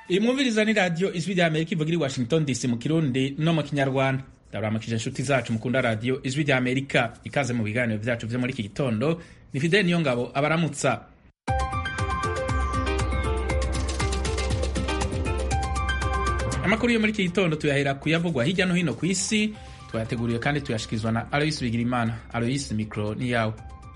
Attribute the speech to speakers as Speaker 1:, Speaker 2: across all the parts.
Speaker 1: iyi mwumviriza ni radiyo ijwi rya amerika ivuga iri washington dc mu kirundi no mu kinyarwanda ndabaramukije inshuti zacu mukunda radiyo ijwi rya amerika ikaze mu biganiro byacu byo muri iki gitondo ni fideli niyo ngabo abaramutsa amakuru yo muri iki gitondo tuyahera kuyavugwa hirya no hino ku isi twayateguriwe kandi tuyashikirizwa na aloyisi bigirimana aloyisi mikoro ni yawe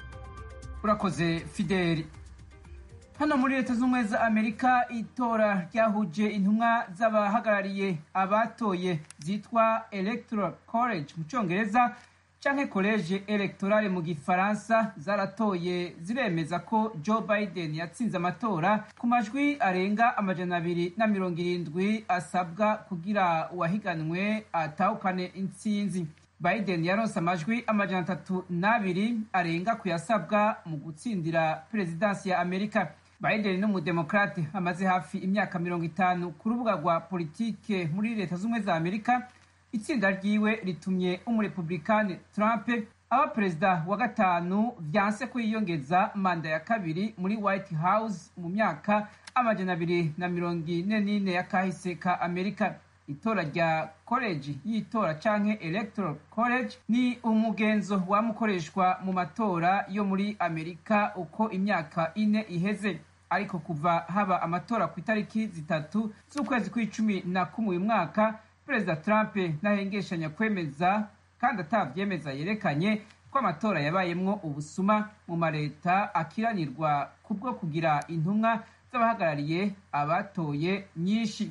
Speaker 2: urakoze fideli hano muri leta z'ubumwe za amerika itora ryahuje intumwa z'abahagarariye abatoye zitwa electoral college mu cyongereza canke college electorale mu gifaransa zaratoye ziremeza ko joe biden yatsinze amatora ku majwi arenga amajana abiri na mirongo irindwi asabwa kugira uwahiganwe atahukane intsinzi biden yaronse amajwi amajana atatu n'abiri arenga kuyasabwa mu gutsindira perezidansi ya amerika biden ni umudemokrate amaze hafi imyaka mirongo itanu ku rubuga rwa politike muri leta z'ubumwe za amerika itsinda ryiwe ritumye umurepublikani trump aba perezida wa gatanu vyanse ko yiyongeza manda ya kabiri muri white house mu myaka amajana abiri na mirongo ine n'ine ya kahise ka amerika itora rya koleji y'itora canke electoral college ni umugenzo wamukoreshwa mu matora yo muri amerika uko imyaka ine iheze ariko kuva haba amatora ku itariki zitatu z'ukwezi kw'icumi na kumwe uyu mwaka perezida trump ntahengeshanya kwemeza kandi atavyemeza yerekanye ko amatora yabayemwo ubusuma mu mareta akiranirwa kubwo kugira intumwa z'abahagarariye abatoye nyinshi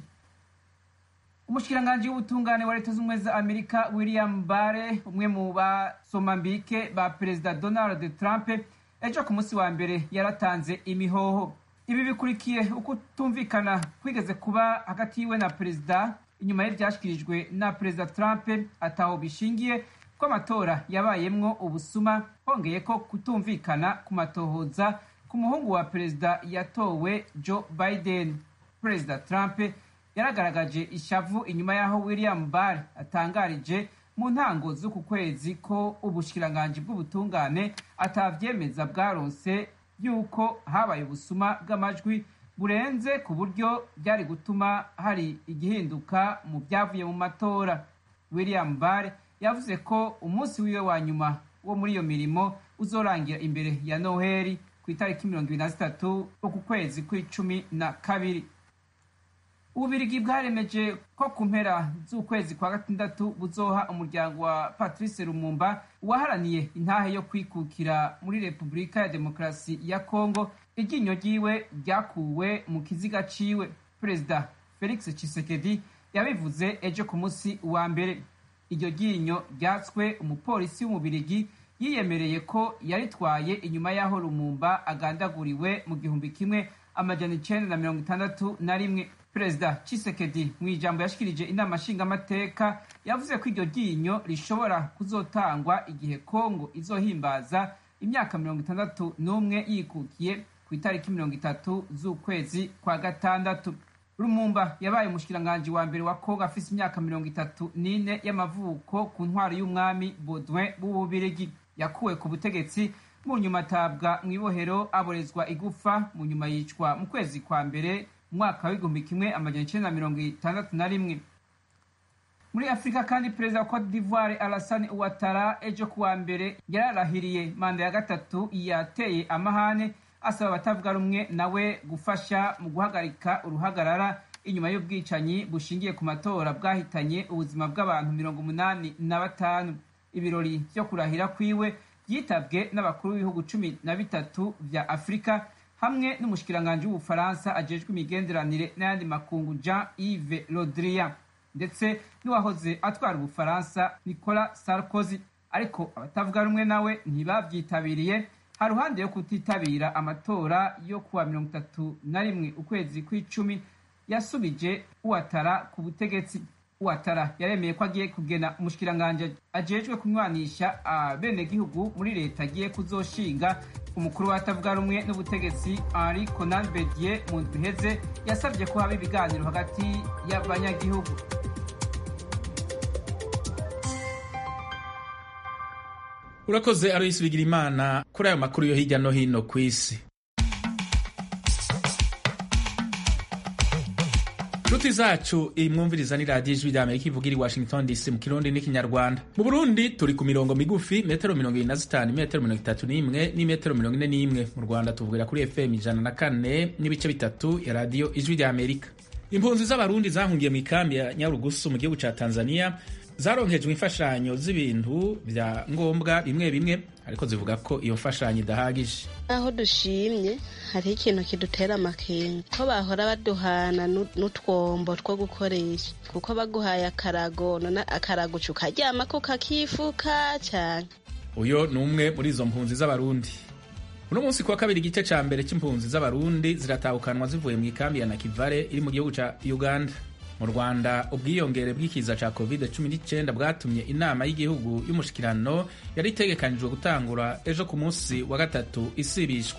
Speaker 2: umushikiranganji w'ubutungane wa leta z'ubumwe za amerika william bare umwe mu basomambike ba perezida donald trump ejo ku munsi wa mbere yaratanze imihoho ibi bikurikiye ukutumvikana kwigeze kuba hagati yiwe na perezida inyuma y'ivyashikirijwe na perezida trump ataho bishingiye ko amatora yabayemwo ubusuma hongeye ko kutumvikana ku matohoza ku muhungu wa perezida yatowe joe biden perezida trump yaragaragaje ishavu inyuma y'aho william barr atangarije mu ntango z'uku kwezi ko ubushikiranganji bw'ubutungane atavyemeza bwaronse yuko habaye ubusuma bw'amajwi burenze ku buryo byari gutuma hari igihinduka mu byavuye mu matora william barr yavuze ko umunsi wiwe wa nyuma wo muri iyo mirimo uzorangira imbere ya noheli ku itariki mirongo ibiri na zitatu uku kwezi kw'icumi na kabiri ububirigi bwaremeje ko ku mpera z'ukwezi kwa gatandatu buzoha umuryango wa patrice lumumba uwaharaniye intahe yo kwikukira muri repubulika ya demokarasi ya kongo iryinyo ryiwe ryakuwe mu kiziga ciwe perezida felix tshisekedi yabivuze ejo ku munsi wa mbere iryo ryinyo ryatswe umupolisi w'umubirigi yiyemereye ko yaritwaye inyuma y'aho lumumba agandaguriwe mu gihumbi kimwe amajana icenda na mirongo itandatu na rimwe perezida Tshisekedi mu ijambo yashikirije inama nshingamateka yavuze ko iryo ryinyo rishobora kuzotangwa igihe kongo izohimbaza imyaka mirongo itandatu n'umwe yikukiye ku itariki mirongo itatu z'ukwezi kwa gatandatu rumumba yabaye umushikiranganji wa mbere wa kongo afise imyaka mirongo itatu n'ine y'amavuko ku ntwaro y'umwami baudouin w'ububirigi yakuwe ku butegetsi mu nyuma atabwa mu ibohero aborezwa igufa mu nyuma yicwa mu kwezi kwa mbere umwaka w'igihumbi kimwe amajana icenda na mirongo itandatu na rimwe muri afurika kandi perezida wa cote d'ivoire alassane ouattara ejo kuwa mbere yararahiriye manda ya gatatu yateye amahane asaba abatavuga rumwe nawe gufasha mu guhagarika uruhagarara inyuma y'ubwicanyi bushingiye ku matora bwahitanye ubuzima bw'abantu mirongo umunani na batanu ibirori vyo kurahira kwiwe byitabwe n'abakuru b'ibihugu cumi na bitatu vya afurika hamwe n'umushikiranganji w'ubufaransa ajejwe imigenderanire n'ayandi makungu jean yves rodrian ndetse n'uwahoze atwara ubufaransa nicolas sarkozy ariko abatavuga rumwe nawe ntibavyitabiriye ha ruhande yo kutitabira amatora yo kuwa mirongo itatu na rimwe ukwezi kw'icumi yasubije uwatara ku butegetsi uwatara yaremeye ko agiye kugena umushikiranganji ajejwe kunywanisha abenegihugu muri leta agiye kuzoshinga umukuru w'atavuga rumwe n'ubutegetsi henri conan bedier mu ndwi iheze yasabye ko haba ibiganiro hagati y'abanyagihugu
Speaker 1: urakoze aloyisi bigira imana kuri ayo makuru yo hirya no hino ku isi inshuti zacu imwumviriza ni radiyo ijwi rya amerika ivugira i washington dc mu kirundi n'ikinyarwanda mu burundi turi ku mirongo migufi metero mirongo irindwi na zitanu metero mirongo itatu n'imwe n'imetero mirongo ine n'imwe mu rwanda tuvugira kuri fm ijana na kane n'ibice bitatu ya radiyo ijwi rya amerika impunzi z'abarundi zahungiye mu ikambi ya nyarugusu mu gihugu ca tanzania zaronkejwe imfashanyo z'ibintu vya ngombwa bimwe bimwe ariko zivuga ko iyo mfashanyo idahagije
Speaker 3: aho dushimye hariho ikintu kidutera amakenga ko bahora baduhana n'utwombo two gukoresha kuko baguhaye akarago none akarago uca ukaryamako kakifuka cyane
Speaker 1: uyo ni umwe muri izo mpunzi z'abarundi uno munsi kuwa kabiri igice ca mbere c'impunzi z'abarundi ziratahukanwa zivuye mu ikambi ya nakivale iri mu gihugu ca uganda mu rwanda ubwiyongere bw'ikiza ca covid 19 bwatumye inama y'igihugu y'umushikirano yari itegekanijwe gutangura ejo ku munsi wa gatatu isibishwa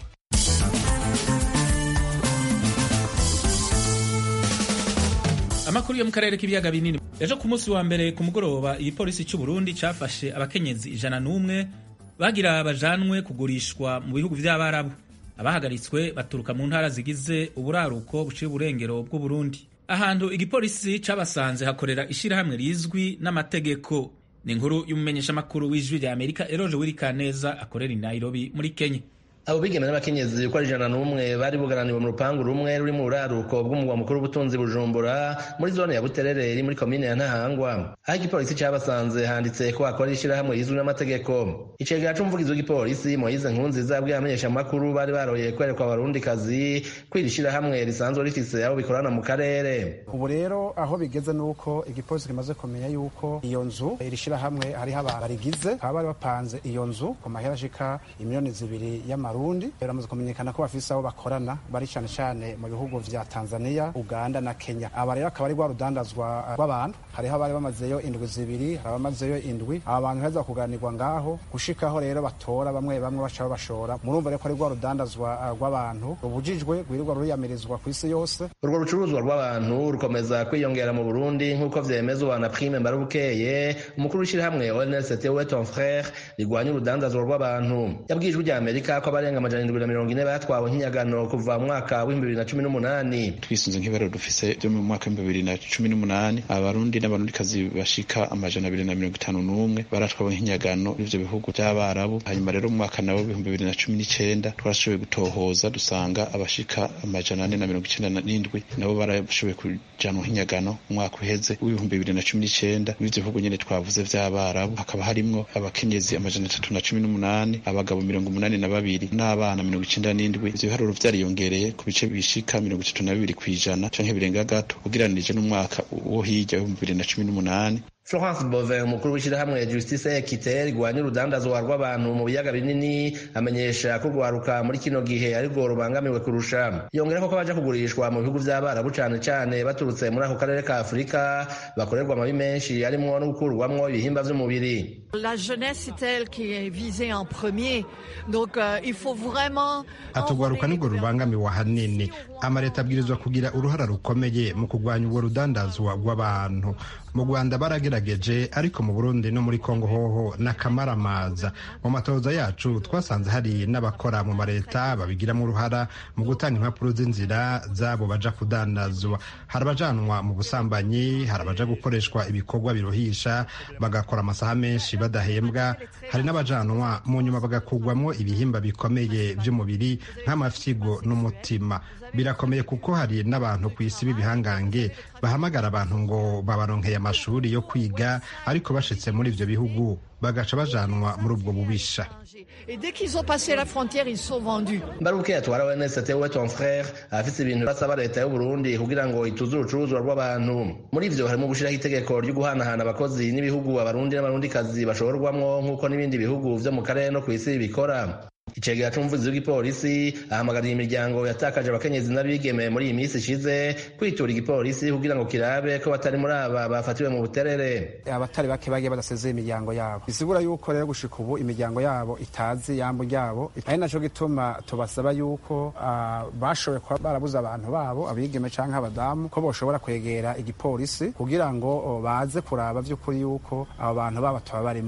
Speaker 1: amakuru yo mu karere k'ibiyaga binini ejo ku munsi wa mbere ku mugoroba igipolisi cy'u burundi cafashe abakenyezi ijana n'umwe bagira bajanwe kugurishwa mu bihugu vy'abarabu abahagaritswe baturuka mu ntara zigize uburaruko buciye uburengero bw'uburundi ahantu igipolisi cabasanze hakorera ishirahamwe rizwi n'amategeko ni inkuru y'umumenyeshamakuru w'ijwi rya amerika eroje wirikaneza akorera i nairobi muri kenya
Speaker 4: abo bigeme n'abakenyezi uko ari ijana n'umwe bari bugaraniwe mu rupangu rumwe ruri mu buraruko bw'umugwa mukuru w'ubutunzi bujumbura muri zone ya buterere iri muri komine ya ntahangwa aho igipolisi cabasanze handitse ko hakora ishirahamwe rizwi n'amategeko icegera c'umuvugizi w'igipolisi moyize nkunziza yabwiye abamenyeshamakuru bari baroye kwerekwa abarundikazi ko iri shirahamwe risanzwe rifise abo bikorana mu karere
Speaker 5: ubu rero aho bigeze nuko igipolisi kimaze kumenya yuko iyo nzu iri shirahamwe hariho abantu barigize bakaba bari bapanze iyo nzu ku mahera ashika imiliyoni zibiri y'ama Burundi biramaze kumenyekana ko bafise abo bakorana bari cyane cyane mu bihugu vya Tanzania, Uganda na Kenya. Aba rero akaba ari rwa rudandazwa rw'abantu hariho abari bamazeyo indwi zibiri hari abamazeyo indwi aba bantu heza kuganirwa ngaho gushikaho rero batora bamwe bamwe baca babashora murumva rero ko ari rwa rudandazwa rw'abantu rubujijwe rwirirwa ruriyamirizwa ku isi yose
Speaker 4: urwo rucuruzwa rw'abantu rukomeza kwiyongera mu Burundi nk'uko vyemezwa na Prime Mbarubukeye umukuru w'ishirahamwe ONLCT we ton frère rigwanya urudandazwa rw'abantu yabwijwe rya Amerika ko abarenga amajana indwi na mirongo ine batwawe nk'inyagano kuva mu mwaka w'ibihumbi bibiri na cumi n'umunani
Speaker 6: twisunze nk'ibaro dufise byo mu mwaka w'ibihumbi bibiri na cumi n'umunani abarundi n'abarundikazi bashika amajana abiri na mirongo itanu n'umwe baratwawe nk'inyagano n'ivyo bihugu vy'abarabu hanyuma rero mu mwaka nawo w'ibihumbi bibiri na cumi n'icenda twarashoboye gutohoza dusanga abashika amajana ane na mirongo icenda n'indwi nabo barashoboye kujanwa nk'inyagano mu mwaka uheze w'ibihumbi bibiri na cumi n'icenda n'ivyo bihugu nyene twavuze vy'abarabu hakaba harimwo abakenyezi amajana atatu na cumi n'umunani abagabo mirongo umunani na babiri n'abana mirongo icenda n'indwi ivyo biharuro vyariyongereye ku bice bishika mirongo itatu na bibiri kw'ijana canke birenga gato ugereranije n'umwaka wo hirya w'ibihumbi bibiri na cumi n'umunani
Speaker 4: Florence Bovin umukuru w'ishirahamwe Justice Equite rigwanya urudandazwa rw'abantu mu biyaga binini amenyesha ko urwaruka muri kino gihe arirwo rubangamiwe kurusha yongera ko baja kugurishwa mu bihugu vy'abarabu cane cane baturutse muri ako karere ka Afurika bakorerwa amabi menshi harimwo no gukurwamwo ibihimba vy'umubiri
Speaker 7: La jeunesse c'est elle qui est visée en premier donc euh, il faut vraiment
Speaker 8: atugwaruka nirwo rubangamiwe ahanini amaleta abwirizwa kugira uruhara rukomeye mu kurwanya ubwo rudandazwa rw'abantu mu rwanda baragerageje ariko mu burundi no muri kongo hoho n'akamaramaza mu matoza yacu twasanze hari n'abakora mu maleta babigiramo uruhara mu gutanga impapuro z'inzira zabo baja kudandazwa hari abajanwa mu busambanyi hari abaja gukoreshwa ibikorwa biruhisha bagakora amasaha menshi badahembwa hari n'abajanwa mu nyuma bagakugwamo ibihimba bikomeye by'umubiri nk'amafyigo n'umutima birakomeye kuko hari n'abantu ku isi b'ibihangange bahamagara abantu ngo babaronkeye amashuri yo kwiga ariko bashitse muri ivyo bihugu bagaca bajanwa muri ubwo bubisha
Speaker 7: et dès qu'ils ont passé la frontière ils sont vendus
Speaker 4: Mbaruke atwara ONST we ton frère afise ibintu basaba leta y'u Burundi kugira ngo ituze urucuruzwa rw'abantu muri ivyo harimo gushiraho itegeko ryo guhanahana abakozi n'ibihugu abarundi n'abarundikazi bashorwamwo nk'uko n'ibindi bihugu vyo mu karere no kw'isi bikora icegera c'umuvugizi w'igipolisi ahamagariye imiryango yatakaje abakenyezi n'abigeme muri iyi minsi ishize kwitura igipolisi kugira ngo kirabe ko batari muri aba bafatiwe mu buterere
Speaker 5: abatari bake bagiye badasezeye imiryango yabo bisigura yuko rero gushika ubu imiryango yabo itazi yambo ryabo ari naco gituma tubasaba yuko uh, bashoboye kuba barabuze abantu babo abigeme canke abadamu ko boshobora kwegera igipolisi kugira ngo baze kuraba vy'ukuri yuko abo bantu babo tuba barimwo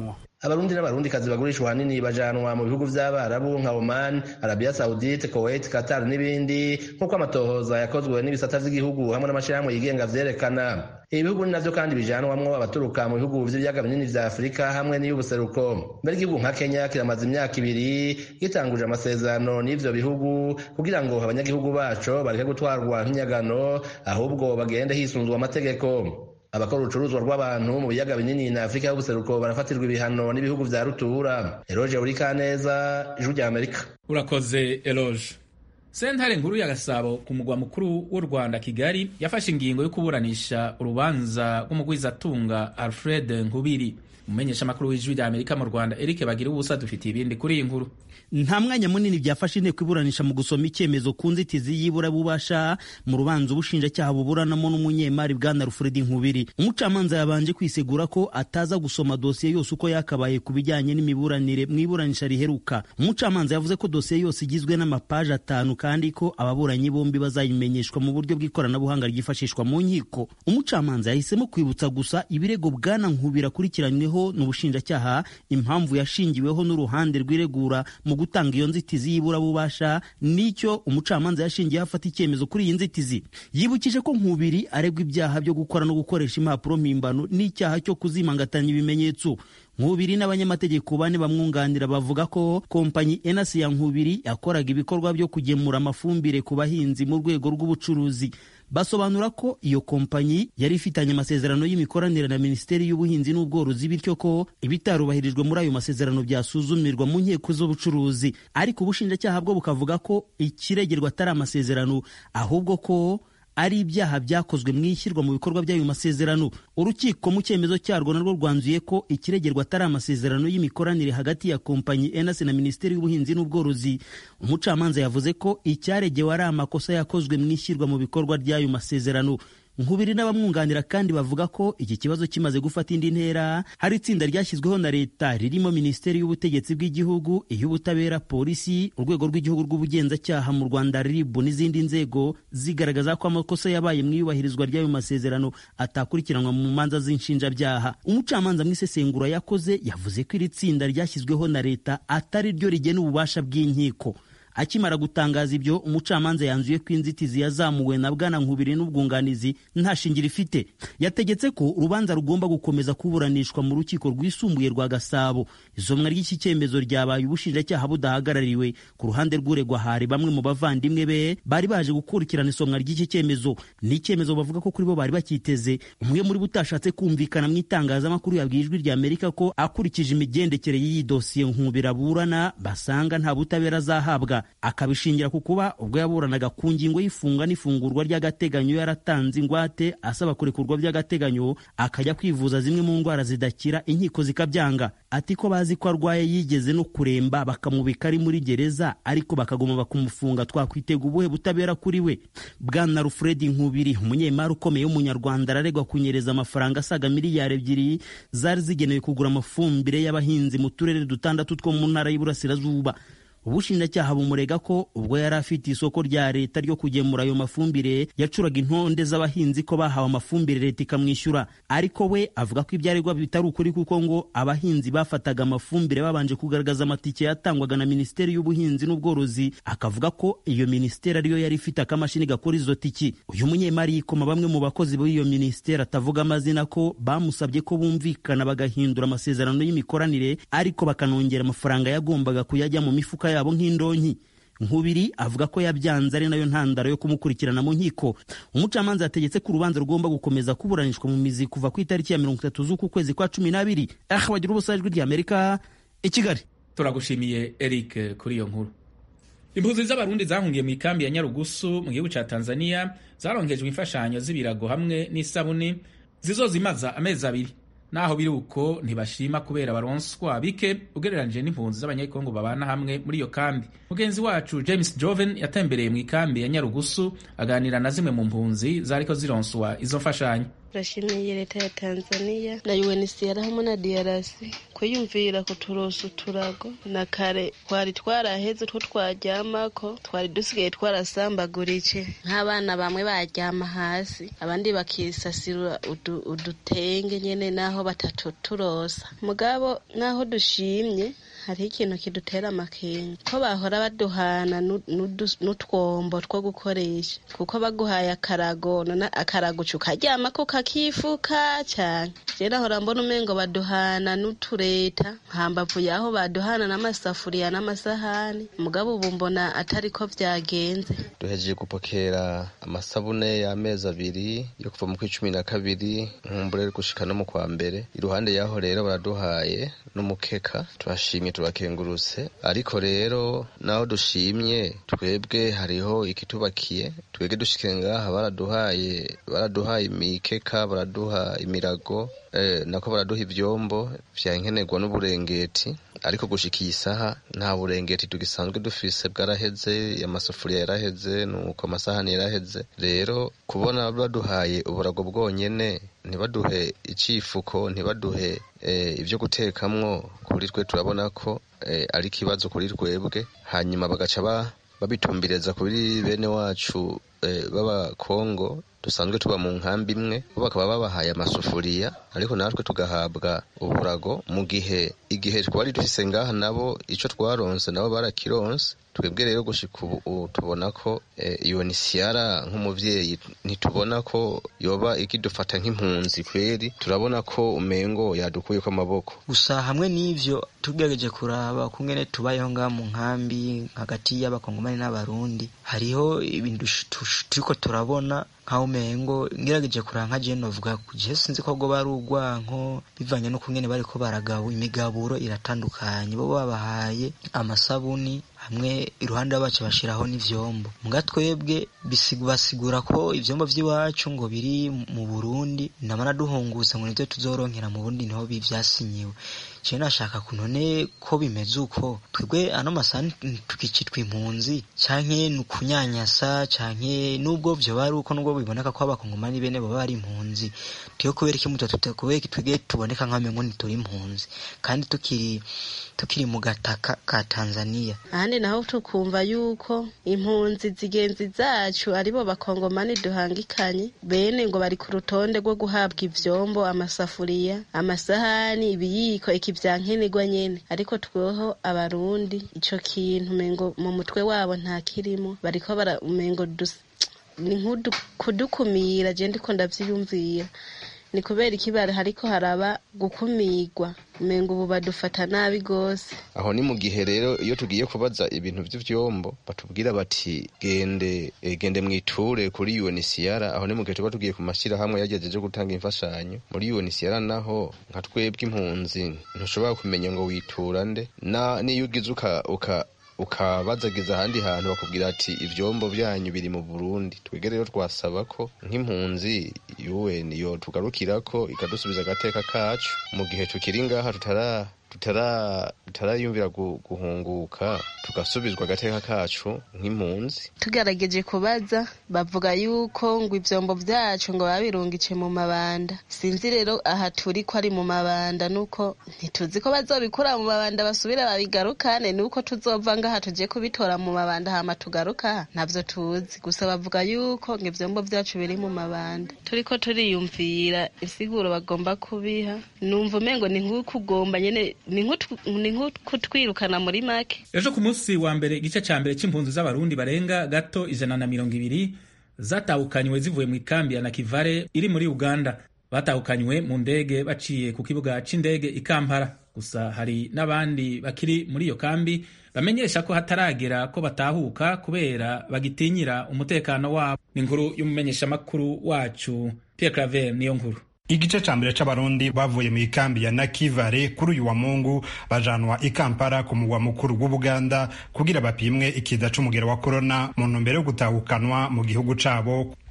Speaker 4: abarundi n'abarundikazi bagurishwa ahanini bajanwa mu bihugu vy'abarabu nka oman arabia saudite kuwait qatar n'ibindi nk'uko amatohoza yakozwe n'ibisata vy'igihugu hamwe n'amashirahamwe yigenga vyerekana ibi bihugu ni navyo kandi bijanwamwo abaturuka mu bihugu vy'ibiyaga binini vya afurika hamwe n'iy'ubuseruko mbere igihugu nka kenya kiramaze imyaka ibiri gitanguje amasezerano n'ivyo bihugu kugira ngo abanyagihugu baco bareke gutwarwa nk'inyagano ahubwo bagende hisunzwe amategeko abakora urucuruzwa rw'abantu mu biyaga binini na afurika y'ubuseruko barafatirwa ibihano n'ibihugu vya rutura eroge urikaneza ijwi rya amerika
Speaker 1: urakoze eloge sentare nkuru ya gasabo ku mugwa mukuru w'u rwanda kigali yafashe ingingo yo kuburanisha urubanza rw'umugwizatunga alfred nkubiri umumenyesha amakuru w'ijwi rya amerika mu rwanda eric bagira ubusa dufitiye ibindi kuri iyi nkuru
Speaker 9: nta mwanya munini byafashe inteko iburanisha mu gusoma icyemezo ku nzitizi y'iburabubasha mu rubanza ubushinjacyaha buburanamo n'umunyemari bwana rufuredi nkubiri umucamanza yabanje kwisegura ko ataza gusoma dosiye yose uko yakabaye ku bijyanye n'imiburanire mu iburanisha riheruka umucamanza yavuze ko dosiye yose igizwe n'amapaji atanu kandi ko ababuranyi bombi bazayimenyeshwa mu buryo bw'ikoranabuhanga ryifashishwa mu nkiko umucamanza yahisemo kwibutsa gusa ibirego bwana nkubiri akurikiranyweho n'ubushinjacyaha impamvu yashingiweho n'uruhande rw'iregura mu gutanga iyo nzitizi y'iburabubasha nicyo umucamanza yashingiyeho afata icyemezo kuri iyi nzitizi yibukije ko nkubiri aregwa ibyaha byo gukora no gukoresha impapuro mpimbano n'icyaha cyo kuzimangatanya ibimenyetso nkubiri n'abanyamategeko bane bamwunganira bavuga ko kompanyi enasi ya nkubiri yakoraga ibikorwa byo kugemura amafumbire ku bahinzi mu rwego rw'ubucuruzi basobanura ko iyo kompanyi yari ifitanye amasezerano y'imikoranire na minisiteri y'ubuhinzi n'ubworozi bityo ko ibitarubahirijwe muri ayo masezerano byasuzumirwa mu nkiko z'ubucuruzi ariko ubushinjacyaha bwo bukavuga ko ikiregerwa atari amasezerano ahubwo ko ari ibyaha byakozwe mu ishyirwa mu bikorwa by'ayo masezerano urukiko mu cyemezo cyarwo narwo rwanzuye ko ikiregerwa atari amasezerano y'imikoranire hagati ya kompanyi enasi na minisiteri y'ubuhinzi n'ubworozi umucamanza yavuze ko icyaregewe ari amakosa yakozwe mu ishyirwa mu bikorwa ry'ayo masezerano nkubiri n'abamwunganira kandi bavuga ko iki kibazo kimaze gufata indi ntera hari itsinda ryashyizweho na leta ririmo minisiteri y'ubutegetsi bw'igihugu iy'ubutabera polisi urwego rw'igihugu rw'ubugenzacyaha mu rwanda rib n'izindi nzego zigaragaza ko amakosa yabaye mu iyubahirizwa ry'ayo masezerano atakurikiranwa mu manza z'inshinjabyaha umucamanza mu isesengura yakoze yavuze ko iri tsinda ryashyizweho na leta atari ryo rigena ububasha bw'inkiko akimara gutangaza ibyo umucamanza yanzuye ko inzitizi yazamuwe na bwana nkubiri n'ubwunganizi nta shingiro ifite yategetse ko urubanza rugomba gukomeza kuburanishwa mu rukiko rwisumbuye rwa gasabo isomwa ry'iki cyemezo ryabaye ubushinjacyaha budahagarariwe ku ruhande rw'uregwa hari bamwe mu bavandimwe be bari baje gukurikirana isomwa ry'iki cyemezo ni icyemezo bavuga ko kuri bo bari bakiteze umwe muri bo utashatse kumvikana mu itangazamakuru yabwiye ijwi rya amerika ko akurikije imigendekere y'iyi dosiye nkubira aburana basanga nta butabera azahabwa akabishingira ku kuba ubwo yaburanaga ku ngingo y'ifunga n'ifungurwa ry'agateganyo yaratanze ingwate asaba kurekurwa by'agateganyo akajya kwivuza zimwe mu ndwara zidakira inkiko zikabyanga ati ko bazi ko arwaye yigeze no kuremba bakamubika ari muri gereza ariko bakaguma bakumufunga twakwitega ubuhe butabera kuri we bwana rufredi nkubiri umunyemari ukomeye w'umunyarwanda araregwa kunyereza amafaranga asaga miliyari ebyiri zari zigenewe kugura amafumbire y'abahinzi mu turere dutandatu two mu ntara y'iburasirazuba ubushinjacyaha bumurega ko ubwo yari afite isoko rya leta ryo kugemura ayo mafumbire yacuraga intonde z'abahinzi ko bahawe amafumbire leta ikamwishyura ariko we avuga ko ibyo aregwa bitari ukuri kuko ngo abahinzi bafataga amafumbire babanje kugaragaza amatike yatangwaga na minisiteri y'ubuhinzi n'ubworozi akavuga ko iyo minisiteri ariyo yari ifite akamashini gakora izo tiki uyu munyemari yikoma bamwe mu bakozi b'iyo minisiteri atavuga amazina ko bamusabye ko bumvikana bagahindura amasezerano y'imikoranire ariko bakanongera amafaranga yagombaga kuyajya mu mifuka yabo nk'indonki nkubiri avuga ko yabyanze ari nayo ntandaro yo kumukurikirana mu nkiko umucamanza yategetse ko urubanza rugomba gukomeza kuburanishwa mu mizi kuva ku itariki ya mirongo itatu z'uku kwezi kwa cumi n'abiri aha bagira ubusa ijwi ry'amerika i kigali
Speaker 1: turagushimiye eric kuri iyo nkuru impunzi z'abarundi zahungiye mu ikambi ya nyarugusu mu gihugu cya tanzania zarongejwe imfashanyo z'ibirago hamwe n'isabuni zizozimaza amezi abiri naho biri uko ntibashima kubera baronswa bike ugereranije n'impunzi z'abanyekongo babana hamwe muri iyo kambi mugenzi wacu james joven yatembereye mu ikambi ya nyarugusu aganira na zimwe mu mpunzi zariko zironswa izo mfashanyo
Speaker 3: turashimiye leta ya tanzania na unhcr hamwe na drc kwiyumvira kuturosa uturago na kare twari twaraheze utwo twaryamako twari dusigaye twarasambagurike nk'abana bamwe baryama hasi abandi bakisasira udu, udutenge nyene naho batatuturosa mugabo naho dushimye hariho ikintu kidutera amakenga ko bahora baduhana n'utwombo two gukoresha kuko baguhaye akarago none akarago ukaryamako kakifuka cyane je nahora mbona umengo baduhana n'utureta hambavu yaho baduhana n'amasafuriya n'amasahani mugabo ubu mbona atari ko vyagenze
Speaker 10: duhejeje gupokera amasabune y'amezi abiri yo kuva mu kw'icumi na kabiri nkumbure gushika no mu kwa mbere iruhande yaho rero baraduhaye n'umukeka turashimye turakengurutse ariko rero naho dushimye twebwe hariho ikitubakiye twebwe dushike ngaha baraduhaye baraduhaye imikeka baraduha imirago eh, nako baraduha ivyombo vya nkenerwa n'uburengeti ariko gushika iyi saha nta burengeti tugisanzwe dufise bwaraheze amasafuriya yaraheze nuko amasahani yaraheze rero kubona baduhaye uburago bwonyene ntibaduhe icifuko ntibaduhe eh, ivyo gutekamwo kuri twe turabona ko eh, ari ikibazo kuri twebwe hanyuma bagaca ba babitumbireza kuri bene wacu eh, b'abakongo dusanzwe tuba mu nkambi imwe bo bakaba babahaye amasufuriya ariko natwe tugahabwa uburago mu gihe igihe twari dufise ngaha nabo ico twaronse nabo barakironse twebwe rero gushika ubu tubona ko iyo ni siyara nk'umuvyeyi ntitubona ko yoba ikidufata nk'impunzi kweri turabona ko umengo yadukuyeko amaboko
Speaker 11: gusa hamwe n'ivyo tugerageje kuraba kungene tubayeho ngaha mu nkambi hagati y'abakongomani n'abarundi hariho ibintu turiko turabona nkaho umengo ngerageje kuraba nka jewe novuga je sinzi ko bwo bari urwanko bivanye no kungene bariko baragabo imigaburo iratandukanye bo babahaye amasabuni hamwe iruhande bacu bashiraho n'ivyombo muga twebwe basigura ko ivyombo vy'iwacu ngo biri mu Burundi namara duhunguza ngo nivyo tuzoronkera mu Burundi niho bivyasinyiwe je nashaka kunone ko bimeze uko twebwe ano masani tukicitwa impunzi canke nukunyanyasa canke nubwo vyo bari uko nubwo biboneka ko abakongomani bene baba ari impunzi tiyo kubera iki muto tutakubera iki twebwe tuboneka nk'amengo ntituri impunzi kandi tukiri tukiri mu gataka ka Tanzania
Speaker 3: ahandi naho tukumva yuko impunzi zigenzi zacu aribo bakongomani duhangikanye bene ngo bari ku rutonde rwo guhabwa ivyombo amasafuriya amasahani ibiyiko iki vya nkenerwa nyene ariko tweho abarundi ico kintu mengo mu mutwe wabo nta kirimo bariko bara umengo ni kudukumira je ndiko ndavyiyumvira ni kubera ikibara hariko haraba gukumirwa umengo ubu badufata nabi gose
Speaker 10: aho ni mu gihe rero iyo tugiye kubaza ibintu vy'ivyombo batubwira bati gende e, gende mwiture kuri UNHCR aho ni mu gihe tuba tugiye ku mashirahamwe yagejeje gutanga imfashanyo muri UNHCR naho nka twebwe impunzi ntushobora kumenya ngo witura nde na niyo ugize uka, uka ukabazagiza ahandi hantu bakubwira ati ivyombo byanyu biri mu Burundi twege rero twasaba ko nk'impunzi UN yo tugarukirako ikadusubiza agateka kacu mu gihe tukiri ngaha tutara tutara tutarayumvira guhunguka tugasubizwa agateka kacu nk'impunzi
Speaker 3: tugerageje kubaza bavuga yuko ngo ivyombo vyacu ngo babirungice mu mabanda sinzi rero aha turi ko ari mu mabanda nuko ntituzi ko bazobikura mu mabanda basubira babigarukane nuko tuzova ngaha tuje kubitora mu mabanda hama tugaruka ntavyo tuzi gusa bavuga yuko ngo ivyombo vyacu biri mu mabanda turiko turiyumvira isiguro bagomba kubiha numva umengo ni nk'ukugomba nyene ni nk'ukutwirukana muri make
Speaker 1: ejo ku munsi wa mbere igice ca mbere c'impunzi z'abarundi barenga gato ijana na mirongo ibiri zatahukanywe zivuye mu ikambi ya nakivale iri muri uganda batahukanywe mu ndege baciye ku kibuga c'indege i kampala gusa hari n'abandi bakiri muri iyo kambi bamenyesha ko hataragera ko batahuka kubera bagitinyira umutekano wabo ni inkuru y'umumenyeshamakuru wacu Pierre Claver niyo nkuru
Speaker 8: igice ca mbere c'abarundi bavuye mu ikambi ya nakivale kuri uyu wa mungu bajanwa i kampala ku mugwa mukuru w'ubuganda kugira bapimwe ikiza c'umugero wa korona mu ntumbero yo gutahukanwa mu gihugu cabo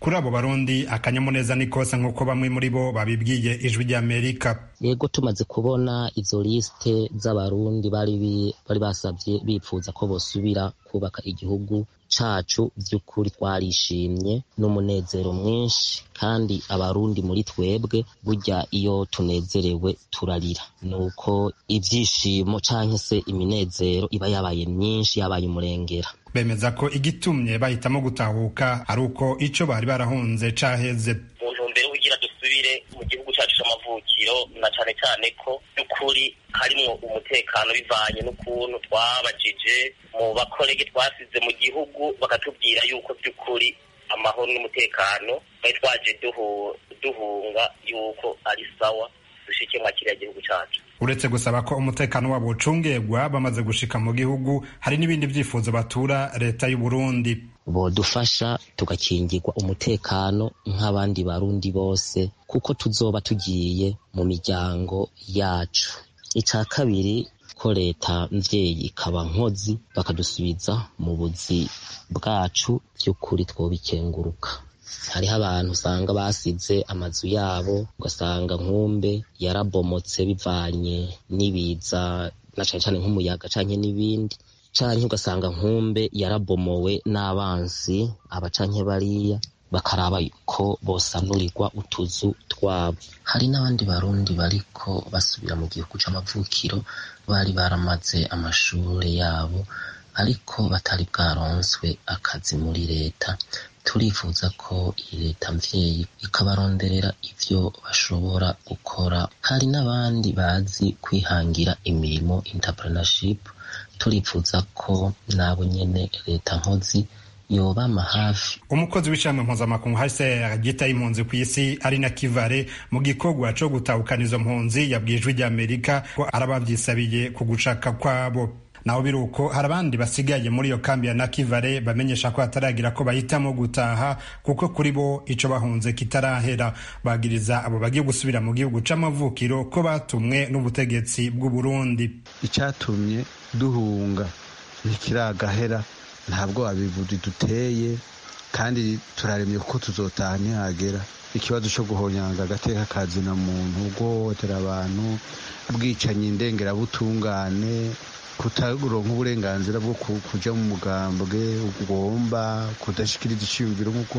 Speaker 8: kuri abo barundi akanyamuneza ni kose nk'uko bamwe muri bo babibwiye ijwi ry'amerika
Speaker 12: yego tumaze kubona izo lisite z'abarundi bari bari basabye bipfuza ko bosubira kubaka igihugu cacu by'ukuri twarishimye n'umunezero mwinshi kandi abarundi muri twebwe burya iyo tunezerewe turarira nuko ibyishimo canke se iminezero iba yabaye myinshi yabaye umurengera
Speaker 8: bemeza ko igitumye bahitamo gutahuka ari uko ico bari barahunze caheze
Speaker 13: mu ntumbero kugira dusubire mu gihugu cyacu c'amavukiro na cane cane ko by'ukuri harimwo umutekano bivanye n'ukuntu twabajije mu bakorege twasize mu gihugu bakatubwira yuko by'ukuri amahoro n'umutekano twari twaje duhunga yuko ari sawa dushike mwa kiriya gihugu cacu
Speaker 8: uretse gusaba ko umutekano wabo ucungegwa bamaze gushika mu gihugu hari n'ibindi vyifuzo batura leta y'u Burundi
Speaker 12: bodufasha tugakingirwa umutekano nk'abandi barundi bose kuko tuzoba tugiye mu miryango yacu ica kabiri ko leta mvyeyi ikaba nkozi bakadusubiza mu buzi bwacu by'ukuri twobikenguruka hariho abantu usanga basize amazu yabo ugasanga nkumbe yarabomotse bivanye n'ibiza na cane cane nk'umuyaga canke n'ibindi canke ugasanga nkumbe yarabomowe n'abansi aba canke bariya bakaraba ko bosanurirwa utuzu twabo hari n'abandi barundi bariko basubira mu gihugu c'amavukiro bari baramaze amashure yabo ariko batari bwaronswe akazi muri leta turifuza ko iyi leta mvyeyi ikabaronderera ivyo bashobora gukora hari n'abandi bazi kwihangira imirimo entrepreneurship turifuza ko nabo nyene leta nkozi yobama hafi
Speaker 8: umukozi w'ishami mpuzamakungu hcr ryitaye impunzi ku isi ari na kivare mu gikorwa co gutahukana izo mpunzi yabwiye ijwi ry'amerika ko arabavyisabiye ku gushaka kwabo naho biri uko hari abandi basigaye muri iyo kambi ya nakivare bamenyesha ko hataragira ko bahitamo gutaha kuko kuri bo ico bahunze kitarahera bagiriza abo bagiye gusubira mu gihugu c'amavukiro ko batumwe n'ubutegetsi bw'u Burundi
Speaker 14: icatumye duhunga ntikiragahera ntabwo abivuzi duteye kandi turaremye kuko tuzotaha ntihagera ikibazo cyo guhonyanga agateka kazina muntu guhohotera abantu bwicanyi ndengerabutungane kutaronka uburenganzira bwo kuja mu mugambwe ugomba kudashikiriza iciyumviro nk'uko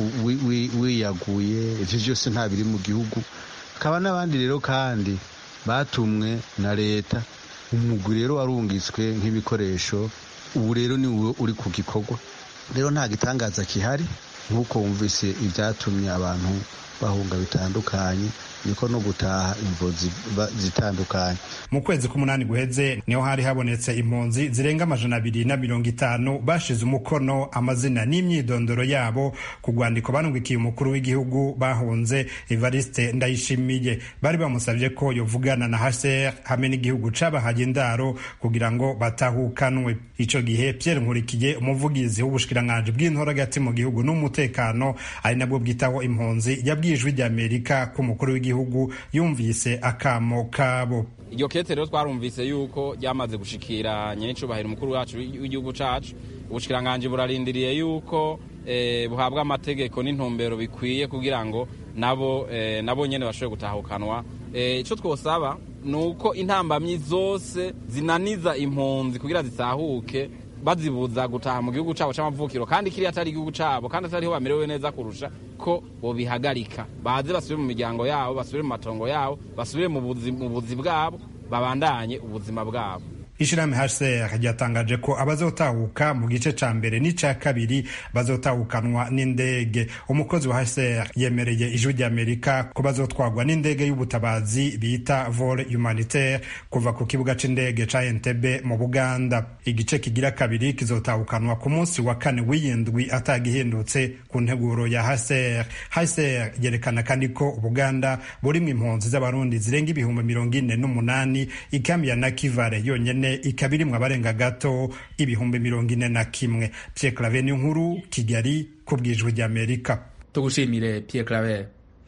Speaker 14: wiyaguye ivyo vyose nta biri mu gihugu hakaba n'abandi rero kandi batumwe na leta umugwi rero warungitswe nk'ibikoresho ubu rero ni wowe uri ku gikorwa rero nta gitangaza kihari nk'uko wumvise ibyatumye abantu bahunga bitandukanye niko no gutaha impunzi zitandukanye
Speaker 8: mu kwezi k'umunani guheze niho hari habonetse impunzi zirenga amajana abiri na mirongo itanu bashize umukono amazina n'imyidondoro yabo ku rwandiko banungikiye umukuru w'igihugu bahunze evariste ndayishimiye bari bamusabye ko yovugana na hcr hamwe n'igihugu cabahaye indaro kugira ngo batahukanwe ico gihe pierre nkurikiye umuvugizi w'ubushikiranganji bw'intora hagati mu gihugu n'umutekano ari nabwo bwitaho impunzi yabwiye ijwi ry'amerika ko umukuru w'igihugu igihugu yumvise akamo kabo
Speaker 15: iryo kete rero twarumvise yuko ryamaze gushikira nyenicubahiro umukuru wacu w'igihugu cacu ubushikiranganje burarindiriye yuko buhabwa amategeko n'intumbero bikwiye kugira ngo nabo nabo nyene bashobore gutahukanwa ico twosaba ni uko intambamyi zose zinaniza impunzi kugira zitahuke bazibuza gutaha mu gihugu cabo c'amavukiro kandi kiriya atari igihugu cabo kandi atariho bamerewe neza kurusha ko bobihagarika baze basubire mu miryango yabo basubire mu matongo yabo basubire mu buzi bwabo babandanye ubuzima bwabo
Speaker 8: ishirahamwe hcr ryatangaje ko abazotahuka mu gice ca mbere n'ica kabiri bazotahukanwa n'indege umukozi wa hcr yemereye ijwi ry'amerika ko bazotwagwa n'indege y'ubutabazi bita vol humanitaire kuva ku kibuga c'indege ca entebe mu buganda igice kigira kabiri kizotahukanwa ku munsi wa kane w'iyindwi atagihindutse ku nteguro ya hcr hcr yerekana kandi ko ubuganda burimwo impunzi z'abarundi zirenga ibihumbi mirongo ine n'umunani ikambi ya nakivare yonyene ikaba irimwo abarenga gato ibihumbi mirongo ine na kimwe Pierre Claver ni nkuru Kigali ku bwijwi ry'Amerika
Speaker 1: tugushimire Pierre Claver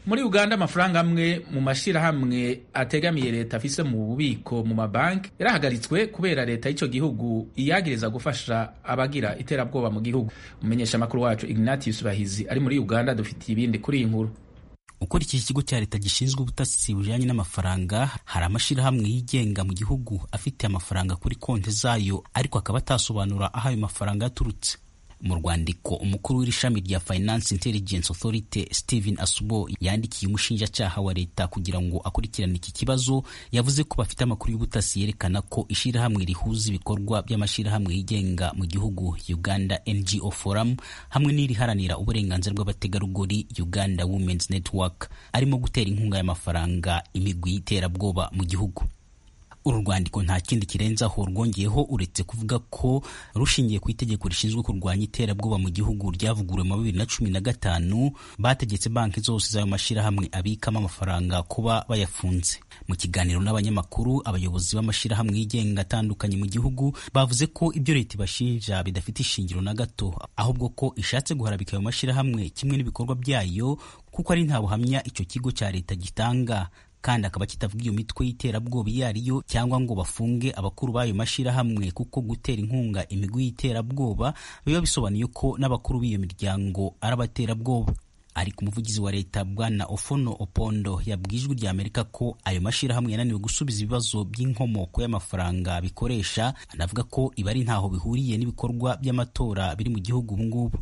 Speaker 1: muri uganda amafaranga amwe mu mashirahamwe ategamiye leta afise mu bubiko mu mabanki yarahagaritswe kubera leta y'icyo gihugu iyagiriza gufasha abagira iterabwoba mu gihugu umumenyesha amakuru wacu ignatius bahizi ari muri uganda dufitiye ibindi kuri iyi nkuru
Speaker 9: ukurikije ikigo cya leta gishinzwe ubutasi bujyanye n'amafaranga hari amashyirahamwe yigenga mu gihugu afite amafaranga kuri konti zayo ariko akaba atasobanura aho ayo mafaranga yaturutse mu rwandiko umukuru w'iri shami rya finance intelligence authority stephen asubo yandikiye umushinjacyaha wa leta kugira ngo akurikirane iki kibazo yavuze ko bafite amakuru y'ubutasi yerekana ko ishyirahamwe rihuza ibikorwa by'amashyirahamwe yigenga mu gihugu uganda ngo forum hamwe n'iriharanira uburenganzira bw'abategarugori uganda women's network arimo gutera inkunga y'amafaranga imigwi y'iterabwoba mu gihugu uru rwandiko nta kindi kirenzaho rwongeyeho uretse kuvuga ko rushingiye ku itegeko rishinzwe kurwanya iterabwoba mu gihugu ryavuguruwe mu bibiri na cumi na gatanu bategetse banki zose z'ayo mashyirahamwe abikamo amafaranga kuba bayafunze mu kiganiro n'abanyamakuru abayobozi b'amashyirahamwe yigenga atandukanye mu gihugu bavuze ko ibyo leta ibashinja bidafite ishingiro na gato ahubwo ko ishatse guharabika ayo mashyirahamwe kimwe n'ibikorwa byayo kuko ari nta buhamya icyo kigo cya leta gitanga kandi akaba kitavuga iyo mitwe y'iterabwoba iyo ariyo cyangwa ngo bafunge abakuru b'ayo mashyirahamwe kuko gutera inkunga imigwi y'iterabwoba biba bisobanuye ko n'abakuru b'iyo miryango ari abaterabwoba ariko umuvugizi wa leta bwana ofono opondo yabwiye ijwi rya amerika ko ayo mashyirahamwe yananiwe gusubiza ibibazo by'inkomoko y'amafaranga bikoresha anavuga ko ibi ari ntaho bihuriye n'ibikorwa by'amatora biri mu gihugu ubu ngubu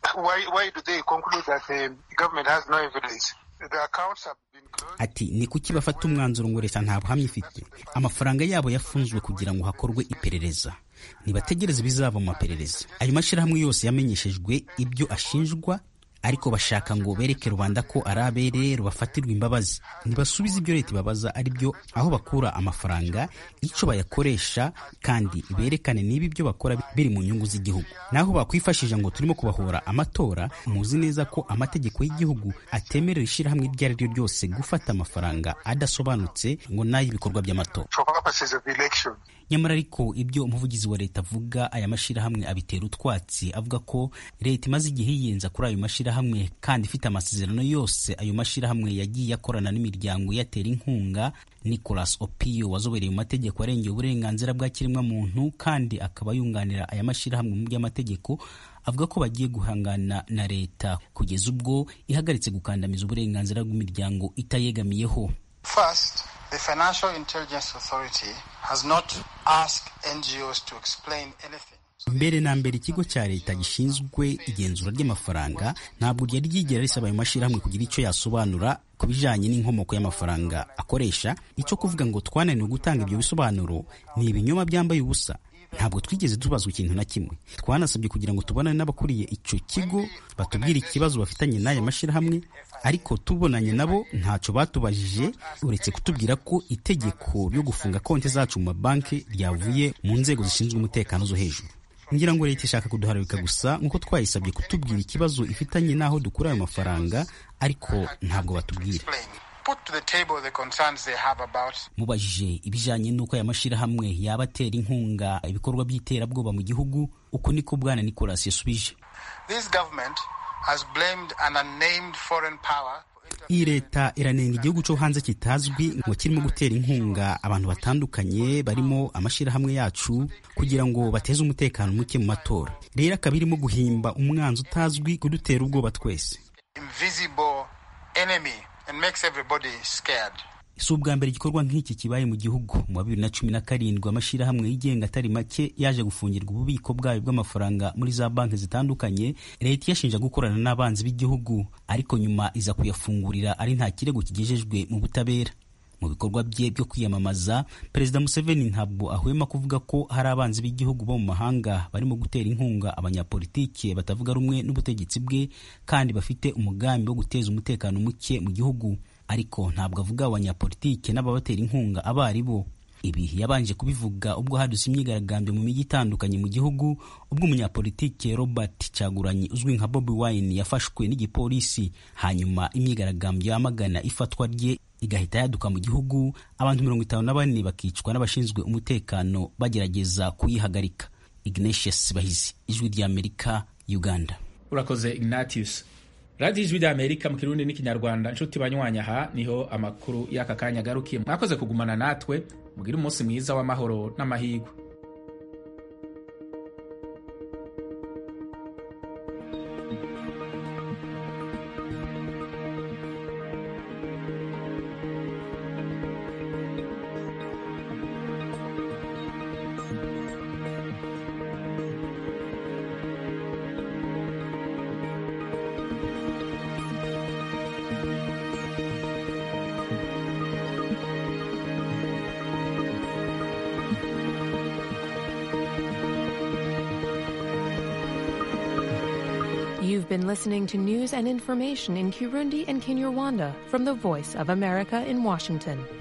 Speaker 9: ati ni kuki bafata umwanzuro ngo leta nta buhamya ifite amafaranga yabo yafunzwe kugira ngo hakorwe iperereza ntibategereze ibizava mu maperereza ayo mashyirahamwe yose yamenyeshejwe ibyo ashinjwa ariko bashaka ngo bereke rubanda ko ari abere rubafatirwa imbabazi ntibasubize ibyo leta ibabaza ari byo aho bakura amafaranga icyo bayakoresha kandi berekane niba ibyo bakora biri mu nyungu z'igihugu naho bakwifashisha ngo turimo kubahora amatora muzi neza ko amategeko y'igihugu atemerera ishyirahamwe iryo ari ryo ryose gufata amafaranga adasobanutse ngo n'ay'ibikorwa by'amatora nyamara ariko ibyo umuvugizi wa leta avuga aya mashyirahamwe abitera utwatsi avuga ko leta imaze igihe yiyenza kuri ayo mashyirahamwe kandi ifite amasezerano yose ayo mashyirahamwe yagiye akorana n'imiryango iyatera inkunga nicolas opio wazobereye mu mategeko arengera uburenganzira bwa kiremwamuntu kandi akaba yunganira aya mashyirahamwe mu by'amategeko avuga ko bagiye guhangana na leta kugeza ubwo ihagaritse gukandamiza uburenganzira bw'imiryango itayegamiyeho
Speaker 16: First, the Financial Intelligence Authority has not asked NGOs to explain anything.
Speaker 9: mbere na mbere ikigo cya leta gishinzwe igenzura ry'amafaranga ntabwo ryari ryigera risaba ayo mashyirahamwe kugira icyo yasobanura ku bijyanye n'inkomoko y'amafaranga akoresha icyo kuvuga ngo twananiwe gutanga ibyo bisobanuro ni ibinyoma byambaye ubusa ntabwo twigeze tubazwa ikintu na kimwe twanasabye kugira ngo tubonane n'abakuriye icyo kigo batubwire ikibazo bafitanye n'aya mashyirahamwe ariko tubonanye nabo ntacyo batubajije uretse kutubwira ko itegeko ryo gufunga konti zacu mu mabanki ryavuye mu nzego zishinzwe umutekano zo hejuru ngira ngo leta ishaka kuduharabika gusa nk'uko twayisabye kutubwira ikibazo ifitanye n'aho dukura ayo mafaranga ariko ntabwo batubwira mubajije ibijyanye n'uko aya mashyirahamwe yaba atera inkunga ibikorwa by'iterabwoba mu gihugu uko niko bwana nicolas yasubije iyi leta iranenga igihugu cyo hanze kitazwi ngo kirimo gutera inkunga abantu batandukanye barimo amashyirahamwe yacu kugira ngo bateze umutekano muke mu matora rero akaba irimo guhimba umwanzi utazwi kudutera ubwoba twese si ubwa mbere igikorwa nk'iki kibaye mu gihugu mu wa bibiri na cumi na karindwi amashyirahamwe yigenga atari make yaje gufungirwa ububiko bwayo bw'amafaranga muri za banki zitandukanye leta iyashinja gukorana n'abanzi b'igihugu ariko nyuma iza kuyafungurira ari nta kirego kigejejwe mu butabera mu bikorwa bye byo kwiyamamaza perezida museveni ntabwo ahwema kuvuga ko hari abanzi b'igihugu bo mu mahanga barimo gutera inkunga abanyapolitike batavuga rumwe n'ubutegetsi bwe kandi bafite umugambi wo guteza umutekano muke mu gihugu ariko ntabwo avuga abanyapolitike n'ababatera inkunga abo ari bo ibi yabanje kubivuga ubwo hadutse imyigaragambyo mu mijyi itandukanye mu gihugu ubwo umunyapolitike robert cyaguranyi uzwi nka bobi wine yafashwe n'igipolisi hanyuma imyigaragambyo yamagana ifatwa rye igahita yaduka mu gihugu abantu mirongo itanu na bane bakicwa n'abashinzwe umutekano bagerageza kuyihagarika ignatius bahizi ijwi ry'amerika uganda
Speaker 1: urakoze ignatius radiyo ijwi rya amerika mu kirundi n'ikinyarwanda inshuti banywanya aha niho amakuru y'aka kanya agarukiye mwakoze kugumana natwe mugire umunsi mwiza w'amahoro n'amahirwe
Speaker 17: You've been listening to news and information in Kirundi and Kinyarwanda from the Voice of America in Washington.